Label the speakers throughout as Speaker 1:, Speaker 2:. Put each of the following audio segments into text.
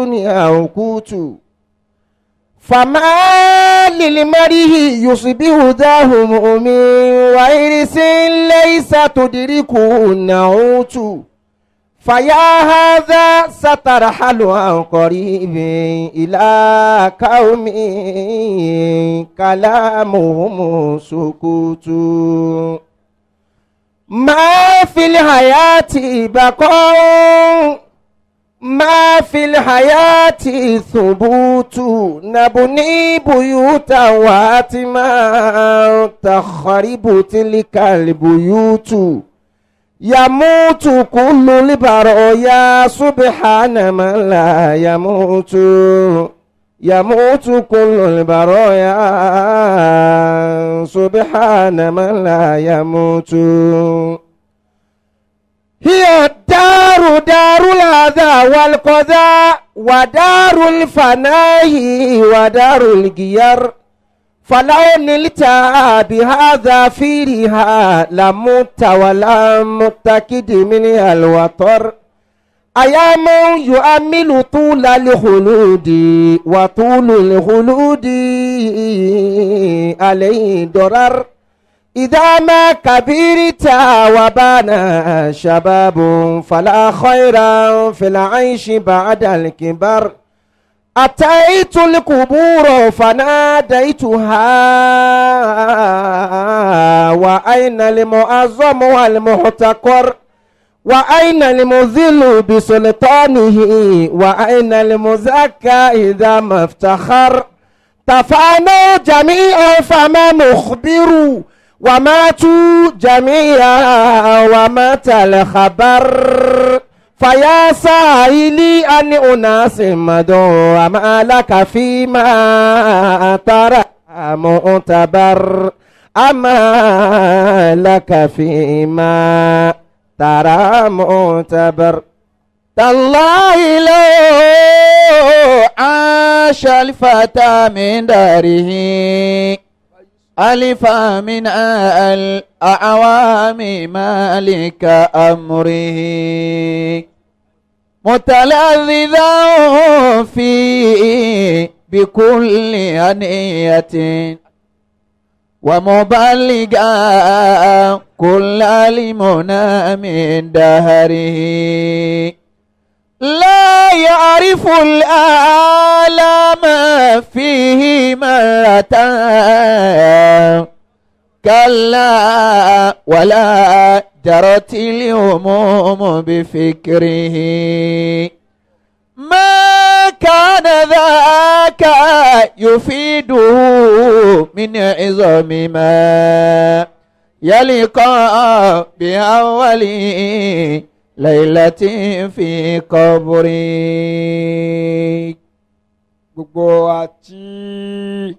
Speaker 1: الدنيا وقوت فما للمريه يصبح ذا هموم وإرس ليس تدركه النعوت فيا هذا سترحل عن قريب إلى قوم كلامهم سكوت ما في الحياة بقاء ما في الحياة ثبوت نبني بيوتا واتما تخرب تلك البيوت يموت كل البرايا سبحان من لا يموت يموت كل البرايا سبحان من لا يموت هي الدار دار الأذى والقضاء ودار الفناء ودار الغيار فلو نلت بهذا فيها لمت ولم متكد منها الوطر أيام يؤمل طول الخلود وطول الخلود عليه ضرر إذا ما كبرت وبان شباب فلا خير في العيش بعد الكبر أتيت القبور فناديتها وأين المعظم والمحتقر وأين المذل بسلطانه وأين المزكى إذا ما افتخر تفانوا جميعا فما مخبر وماتوا جميعا ومات الخبر فيا سائلي أن أناس مدوا وما لك فيما ترى معتبر أما لك فيما ترى معتبر
Speaker 2: تالله لو عاش الفتى من داره ألف من الأعوام مالك أمره متلذذا فيه بكل أنية ومبلغا كل المنى من دهره لا يعرف الآلام فيه مرة كلا ولا جرت الهموم بفكره ما كان ذاك يفيده من عظم ما يلقى بأول ليلة في قبري
Speaker 3: gbogbo àti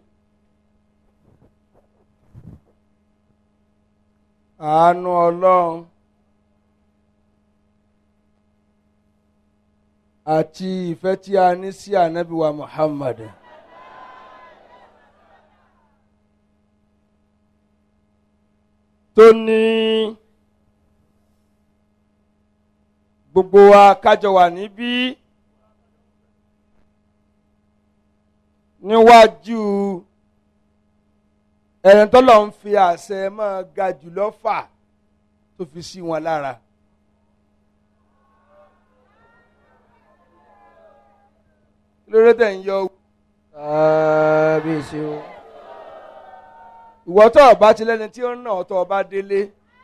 Speaker 3: àánú ọlọ́run àti ìfẹ́ tí a ní sí ànábì wa Muhammad tó ní gbogbo wa kájọ wà níbí níwájú ẹni tọ́lọ̀ ń fi àṣẹ máa ga jùlọ fà tó fi sí wọn lára. lórí tẹ̀ ń yọ
Speaker 2: kábíyèsí o.
Speaker 3: ìwọ tó o bá ti lẹ́ni tí ó ń nà ọ́ tó o bá délé.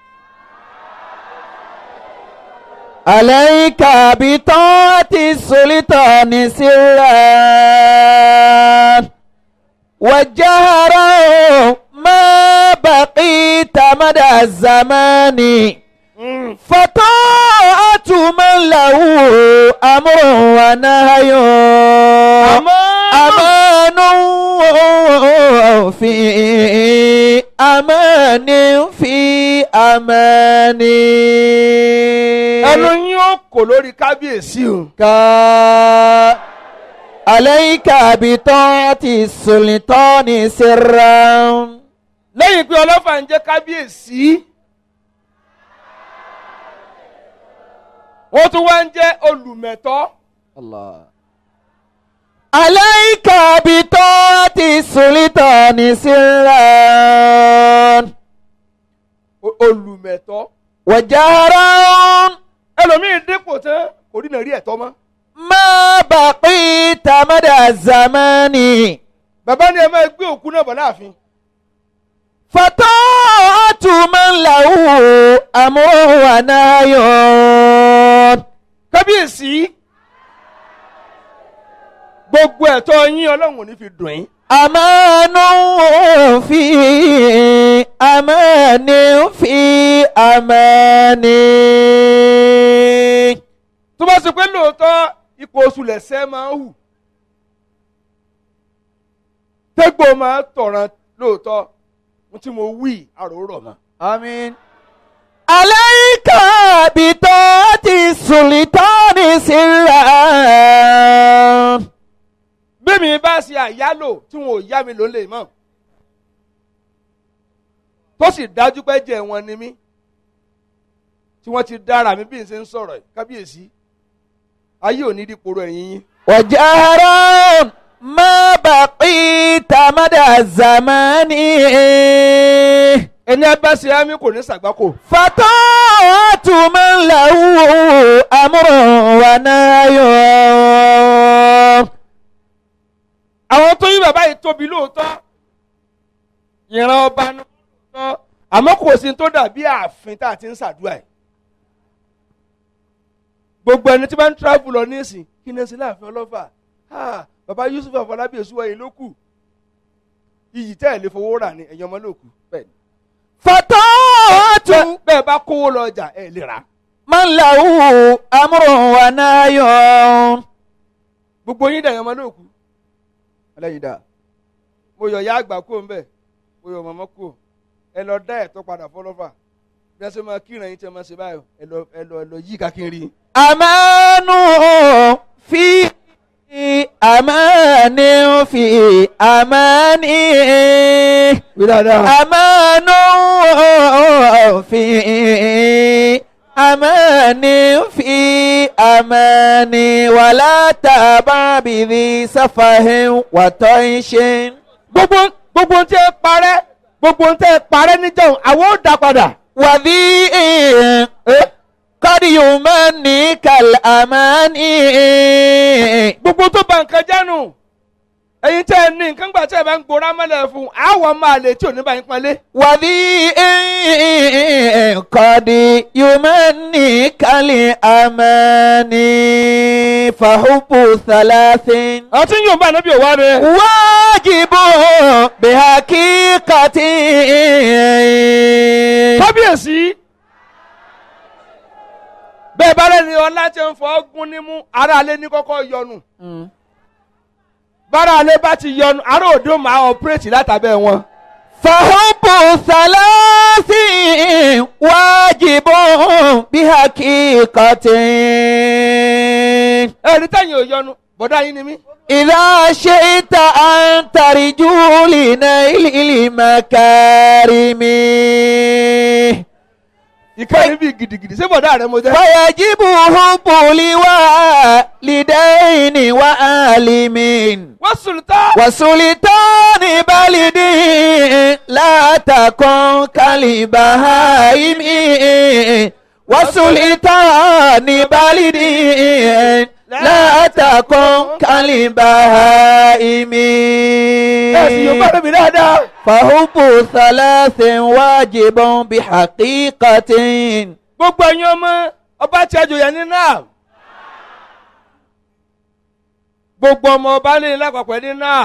Speaker 2: عليك بطاعة السلطان سرا وجهرا ما بقيت مدى الزمان فطاعة من له أمر ونهي أمان في أمان في أمان
Speaker 3: ẹnu yín ó kò lórí kábíyèsí o.
Speaker 2: ka alayka bitọ́ọ̀tì sultani sirran.
Speaker 3: lẹ́yìn pé ọlọ́fà ń jẹ́ kábíyèsí wọ́n tún wá ń jẹ́ olùmẹ̀tọ́
Speaker 2: Allah. عليك بطاعة السلطان سرا
Speaker 3: O- olùmẹ̀tọ́
Speaker 2: وجهرا
Speaker 3: ẹlòmíì dípò tán kò rí náà rí ẹ̀tọ́ mọ́
Speaker 2: ما بقيت مدى الزمان
Speaker 3: bàbá ni ẹ máa gbé òkú náà bọ̀ láàfin
Speaker 2: فطاعة من له أمر ونهي
Speaker 3: kábíyèsí gbogbo ẹ̀tọ́ yín ọlọ́run ò ní fi dùn yín
Speaker 2: أمان في أمان في أمان
Speaker 3: tó bá ṣe pé lóòótọ́ ipò oṣù lẹ̀sẹ̀ máa ń hù tégbò máa ń tọ̀ràn lóòótọ́ ohun tí mo wí àròrọ̀ mọ́.
Speaker 2: آمين عليك بطاعة السلطان سرا
Speaker 3: bẹ́ẹ̀mi bá ṣe àyálò tí wọn ò yá mi ló lè mọ̀ tó sì dájú pé jẹ́ wọn ni mí tí wọ́n ti dára mi bí n ṣe ń sọ̀rọ̀ yìí kábíyèsí ayé ò ní dípò rẹ̀ yín yín.
Speaker 2: وجهرا ما بقيت مدى الزمان
Speaker 3: ẹni ẹ bá ṣe ámì kò ní ṣàgbákò.
Speaker 2: فطاعة من له أمر ونهي
Speaker 3: àwọn tó yí bàbá yìí tóbi lóòótọ́ ìran ọba ní lóòótọ́ àmọ́ kò sí tó dàbí ààfin tá a ti ń ṣàdúrà ẹ̀ gbogbo ẹni tí bá ń travel lọ nísìn kí ni ẹ ṣe láàfin ọlọ́fà Ah, bàbá Yusuf Afọlábí èsúwọ̀ yìí ló kù iyì tẹ́ ẹ̀ lè fowó rà ní ẹ̀yìn ọmọ ló kù bẹ́ẹ̀ ni.
Speaker 2: فطاعة
Speaker 3: Bẹ́ẹ̀- bẹ́ẹ̀ bá kówó lọ ọjà ẹ̀ lè rà á.
Speaker 2: من له أمر ونهي
Speaker 3: gbogbo yín dẹ̀yìn ọmọ ló kù ọlẹ́yin dà mo yọ ya àgbà kú òun bẹ́ẹ̀ mo yọ mọ̀mọ́ kú ẹ lọ dá ẹ̀tọ́ padà fọlọ́fà bí wọ́n ṣe máa kíran yín tí wọ́n máa ṣe báyọ̀ ẹ lọ ẹ lọ ẹ lọ yí kákiri.
Speaker 2: أمان في أمان في أمان
Speaker 3: wí dáadáa.
Speaker 2: أمان في أمان في أمان ولا تابع بذي سفه وطيش
Speaker 3: gbogbo gbogbo ohun tí ẹ parẹ́ gbogbo ohun tí ẹ parẹ́ níjọ́ àwọn ò dá padà.
Speaker 2: وذي قد يمني كالأمان
Speaker 3: gbogbo tó ba nǹkan jánu ẹ̀yin tẹ́ ẹ ní nǹkan gbà tí ẹ bá ń gbòòrò amálẹ̀ fún àwọn máa lè tí ò ní bá yín pọ́nlé.
Speaker 2: وذي قد يمني كالأمان فحب ثلاث
Speaker 3: àwọn tí ń yóò bá ànábì òwá rẹ.
Speaker 2: واجب بحقيقة
Speaker 3: kábíyèsí bẹ́ẹ̀ bá lẹ́ni ọlá tí ń fọ́ gún nímú ara alẹ́ ní kọ́kọ́ yọnu bára alẹ́ bá ti yọnu ara òdo máa ọ̀pẹ́rẹ́tì látàbẹ́ wọn.
Speaker 2: فحب ثلاث واجب بحقيقة
Speaker 3: ẹ̀rí tẹ̀yìn ò yọnu bọ̀dá yín ni mí.
Speaker 2: إذا شئت أن ترجو لنيل المكارم
Speaker 3: ìkànnì bíi gidigidi ṣé bọ̀dá rẹ mo jẹ́.
Speaker 2: ويجب حب لوالدين وعالمين
Speaker 3: wọ́n sultan.
Speaker 2: وسلطان بلد لا تكن كالبهائم وسلطان بلد لا تكن كالبهائم
Speaker 3: ẹ sì yóò bá rẹ̀ mi dáadáa.
Speaker 2: فحب ثلاث واجب بحقيقة
Speaker 3: gbogbo ẹ̀yin ọmọ ọba tí a jòyà ní náà. gbogbo ọmọ ọba ní lápapọ̀ ní náà.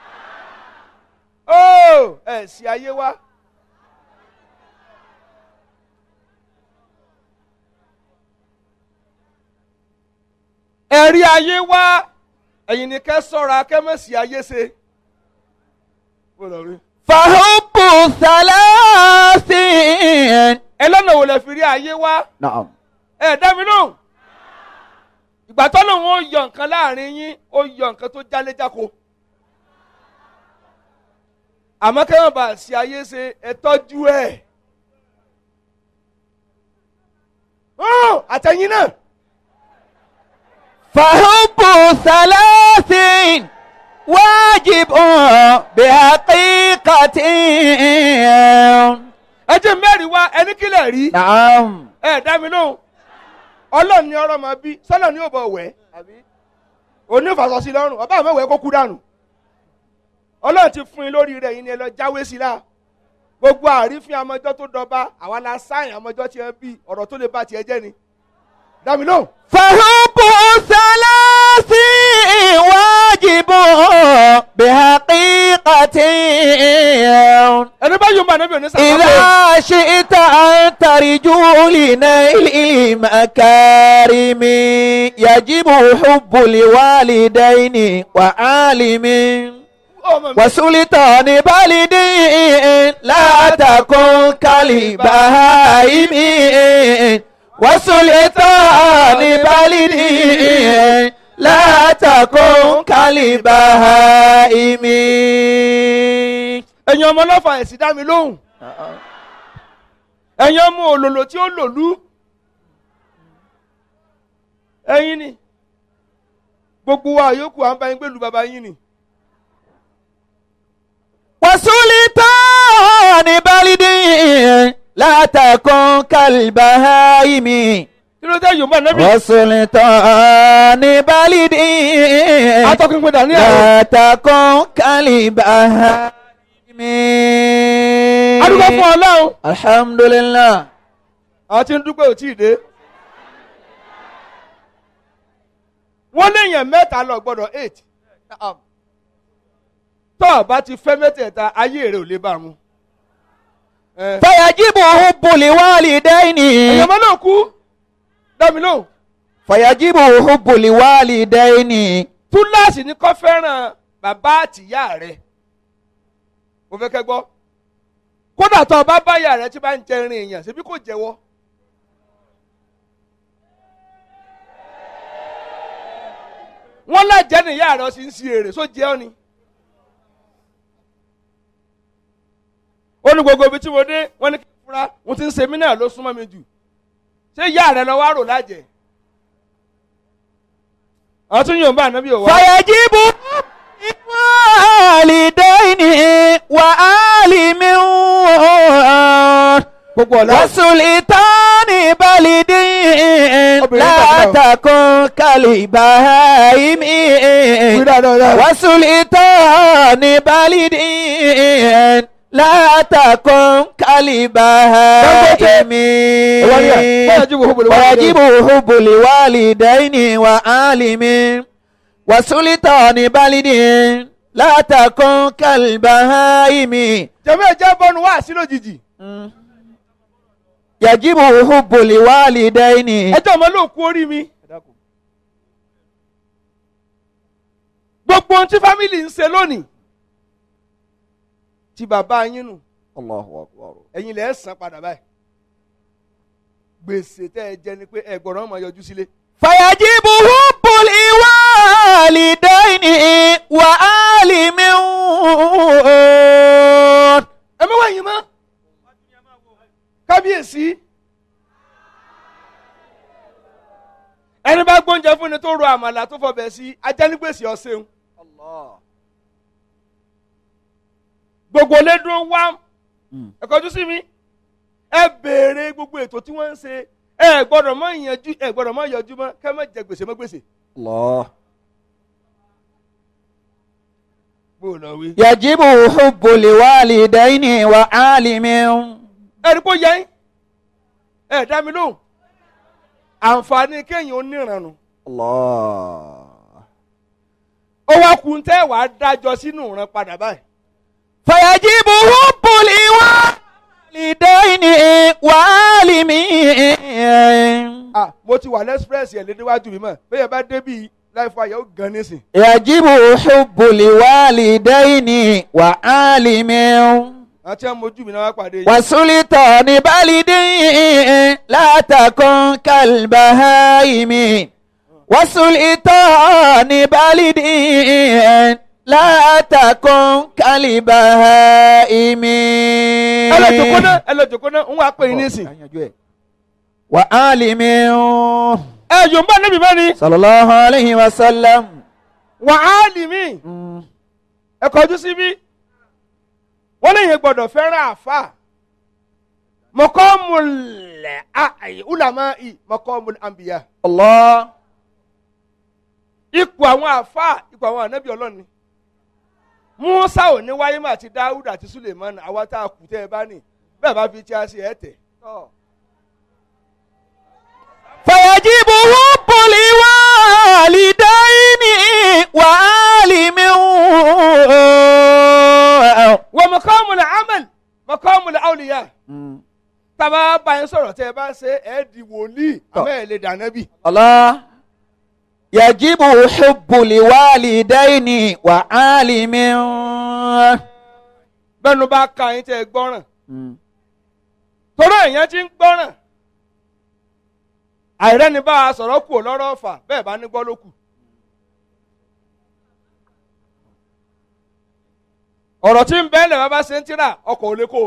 Speaker 3: ó ẹ̀ sì ayé wá. ẹ̀rí ayé wá ẹ̀yin ni kẹ́ sọ́ra kẹ́ mọ̀ sí ayé ṣe. Ó lọ rí.
Speaker 2: فحب ثلاث
Speaker 3: ẹ lọ́nà wo lẹ fi rí ayé wá.
Speaker 2: نعم
Speaker 3: ẹ dá mi lóhùn ìgbà tó lóun ó yọ nǹkan láàrin yín ó yọ nǹkan tó jálé jáko àmọ́ kẹ́wọ́n bá ṣe ayé ṣe ẹ tọ́jú ẹ̀ Hàn, àtẹ̀yìn náà
Speaker 2: فحب ثلاث واجب بحقيقة
Speaker 3: ẹ jẹ́ mẹ́rin wá ẹni kílẹ̀ rí
Speaker 2: نعم
Speaker 3: ẹ dá mi lóhùn ọlọ́run ni ọ̀rọ̀ máa bí sọ́lọ̀ ni yóò bọ̀ wẹ̀ òní ìfàsọ sí lọ́rùn ọba àmọ́ wẹ̀ kó kú dànù ọlọ́run ti fún yín lórí rẹ̀ yín ni ẹ lọ jáwé sí la gbogbo àrífín amọjọ́ tó dọba àwa la sáyìn amọjọ́ tí ẹ bí ọ̀rọ̀ tó lè bá tiẹ̀ jẹ́ ni dá mi lóhùn.
Speaker 2: فحب ثلاث واجب بحقيقة
Speaker 3: ẹni bá yóò máa níbi òní sàkápọ̀
Speaker 2: إذا شئت أن ترجو لنيل المكارم يجب حب الوالدين وعالم
Speaker 3: ọmọ mi
Speaker 2: وسلطان بلد لا تكن كالبهائم وسلطان بلد لا تكن كالبهائم
Speaker 3: ẹ̀yin ọmọ ọlọ́fà ẹ̀sìn dá mi lóhùn ẹ̀yin ọmọ òlòlò tí ó lòlú ẹ̀yin ni gbogbo wa yòókù à ń bá yín gbèlú bàbá yín ni
Speaker 2: وسلطان بلد لا تكن كالبهائم
Speaker 3: kí ló dé yorùbá nẹ́bí
Speaker 2: وسلطان بلد
Speaker 3: atọ́kùnrin dání ẹ̀rọ
Speaker 2: لا تكن كالبهائم
Speaker 3: adúgbò fún ọlọ́run
Speaker 2: الحمد لله
Speaker 3: àwọn tí ń dúpẹ́ ò tí ì dé wọ́n léèyàn mẹ́ta lọ gbọ́dọ̀ eight tọ́ ọ bá ti fẹ́ mẹ́tẹ̀ẹ̀ta ayé rẹ̀ ò lè bá mu. ẹ
Speaker 2: فيجب حب الوالدين
Speaker 3: ẹ̀yàn ọmọ náà kú dámi lóhùn
Speaker 2: فيجب حب الوالدين
Speaker 3: túláàsì ni kò fẹ́ràn bàbá àtìyá rẹ̀ mo fẹ́ kẹ́ gbọ́ kódà tó o bá bá ìyá rẹ̀ tí bá ń jẹ irin èèyàn ṣebí kò jẹ́wọ́. wọ́n lájẹ́ ní ìyá rẹ̀ ọ sì ń si èrè só jẹ́ ọ ni. ó ní gbogbo ibi tí mo dé wọ́n ní kí n fura mo ti ń ṣe mí náà ló súnmọ́ mi jù ṣé ìyá rẹ̀ lọ wá rò lájẹ́ àwọn tún yóò bá ànábì òwá.
Speaker 2: فيجب الوالدين وعالم
Speaker 3: gbogbo ọ̀la
Speaker 2: وسلطان بلد لا تكن كالبهائم
Speaker 3: wí dáadáa dáadáa.
Speaker 2: وسلطان بلد لا تكن كالبهائم
Speaker 3: ويجب حب الوالدين.
Speaker 2: ويجب حب الوالدين وعالم وسلطان بلد لا تكن كالبهائم
Speaker 3: jẹ́mọ́ ẹ̀jẹ̀ bọ́nu wá sí lójijì.
Speaker 2: يجب حب الوالدين
Speaker 3: ẹjọ́ ọmọ ló kú orí mi. gbogbo ohun tí fámìlì ń ṣe lónìí tí bàbá yín nù
Speaker 2: الله أكبر
Speaker 3: ẹ̀yin lẹ̀ ẹ́ san padà báyìí. gbèsè tẹ́ ẹ jẹ ni pé ẹ gbọ́dọ̀ máa yọjú sílé.
Speaker 2: فيجب حب الوالدين وعالم
Speaker 3: ẹ mọ́ wẹ̀yìn mọ́. kábíyèsí. ẹni bá gbóúnjẹ fún ni tó ro àmàlà tó fọbẹ̀ sí ajẹ́nigbèsè ọ̀sẹ̀un. gbogbo lédùn wá ẹ kọjú sí mi ẹ béèrè gbogbo ètò tí wọ́n ń ṣe ẹ gbọ́dọ̀ mọ ìyànjú ẹ gbọ́dọ̀ mọ ìyànjú mọ́ kẹ́ mọ́ jẹ gbèsè mọ́ gbèsè.
Speaker 2: الله
Speaker 3: bó o lọ wí.
Speaker 2: يجب حب الوالدين وعالم
Speaker 3: ẹni kó yẹ yín ẹ dá mi lóhùn àǹfààní kéèyàn ó níranù
Speaker 2: الله
Speaker 3: ó wá kun tẹ́ wàá dájọ́ sínú ìran padà báyìí.
Speaker 2: فيجب حب الوالدين وعالم
Speaker 3: ah mo ti wà lẹ́sprẹ́sì ẹ̀ lédéwájú mi mọ̀ bẹ́ẹ̀ bá débi láìfọ àyẹ̀wò gan nísìn.
Speaker 2: يجب حب الوالدين وعالم
Speaker 3: àti ẹ̀ mojú mi náà wá pàdé yìí.
Speaker 2: وسلطان بلد لا تكن كالبهائم وسلطان بلد لا تكن كالبهائم
Speaker 3: ẹ lọ jòkó náà ẹ lọ jòkó náà ń wá pè yín nísìn.
Speaker 2: وعالم
Speaker 3: ẹ yòó ń bá níbi mẹ́rin
Speaker 2: صلى الله عليه وسلم
Speaker 3: wà á lì mí ẹ kọjú síbí wọ́n lè yẹn gbọ́dọ̀ fẹ́ràn àfa mọ̀kọ́mùlẹ̀ àyè ulama i mọ̀kọ́mùlẹ̀ àmbìyà
Speaker 2: Allah.
Speaker 3: ipò àwọn àfa ipò àwọn ànábì ọlọ́run ni musa ò ní wáyé mà àti dawud àti suleiman àwa tá a kù tẹ́ ẹ bá ní bẹ́ẹ̀ bá fi tí a ṣe ẹ̀ tẹ̀.
Speaker 2: فيجب حب الوالدين وعالم
Speaker 3: wọ́n mọ̀kọ́mùlẹ̀ amal mọ̀kọ́mùlẹ̀ awliya tábà bá yẹn sọ̀rọ̀ tẹ́ ẹ bá ṣe ẹ̀ di wòlíì àmọ́ ẹ̀ lè dànẹ́bì.
Speaker 2: الله يجب حب الوالدين وعالم
Speaker 3: bẹ́ẹ̀nu bá ka yín tẹ́ ẹ gbọ́ràn torí èèyàn ti ń gbọ́ràn àìrẹ́ni bá a sọ̀rọ̀ kù lọ́rọ̀ ọ̀fà bẹ́ẹ̀ bá ní gbọ́ ló kù. ọ̀rọ̀ tí ń bẹ́ẹ̀lẹ̀ bá bá ṣe ń tíra ọkọ̀ ò lè kó.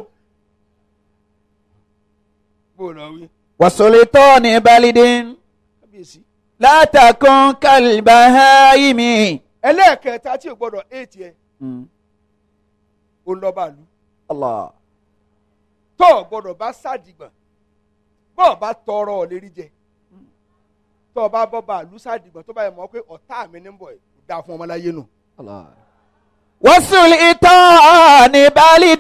Speaker 3: bó o lọ wí.
Speaker 2: وسلطان بلد
Speaker 3: kábíyèsí.
Speaker 2: لا تكن كالبهائم
Speaker 3: ẹlẹ́ẹ̀kẹta tí o gbọ́dọ̀ éètì ẹ ó ń lọ bàálù
Speaker 2: الله
Speaker 3: tó o gbọ́dọ̀ bá sàdìgbọ̀n bó o bá tọrọ ọ lérí jẹ tó o bá bọ́ bàálù sàdìgbọ̀n tó bá yẹ mọ́ pé ọ̀tá mi ní bọ̀ ẹ̀ kò dáa fún ọmọláyé nù.
Speaker 2: الله وسلطان بلد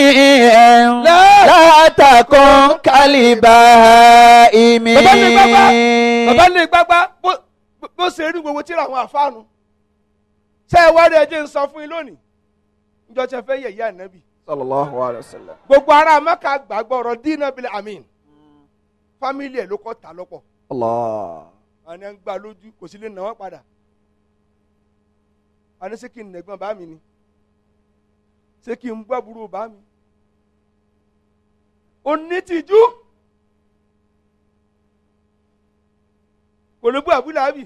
Speaker 2: لا تكن كالبهائم
Speaker 3: bàbá lè gbágbá bàbá lè gbágbá bó bó ṣe rí gbogbo tíra àwọn àfáànù ṣé ẹ wá rí ẹjẹ ń sọ fún yín lónìí níjọ́ tí ẹ fẹ́ yẹ̀yẹ́ ànábì
Speaker 2: صلى الله عليه وسلم
Speaker 3: gbogbo ará mẹ́ka gbàgbọ́ ọ̀rọ̀ dínà bíi amin fámìlì ẹ̀ ló kọ́ ta lọ́pọ̀
Speaker 2: الله
Speaker 3: àwọn ẹ̀ ń gbà lójú kò sí lè nà wọ́n padà àní ṣé kí n nẹ̀gbọ́n bá mi ni ṣé kí n gbọ́ burú bá mi onítìjú kò lè bú àbúlé àbí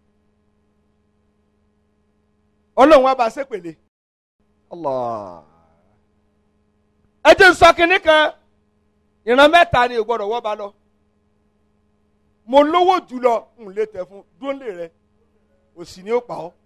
Speaker 3: ọlọ́run wa bá a ṣépèlé
Speaker 2: الله
Speaker 3: ẹ jẹ́ n sọ kinní kan ìran mẹ́ta ni ò gbọ́dọ̀ wọ́ ba lọ mo lówó jùlọ n lè tẹ̀ fún dúnlé rẹ òsì ni ó pa ọ́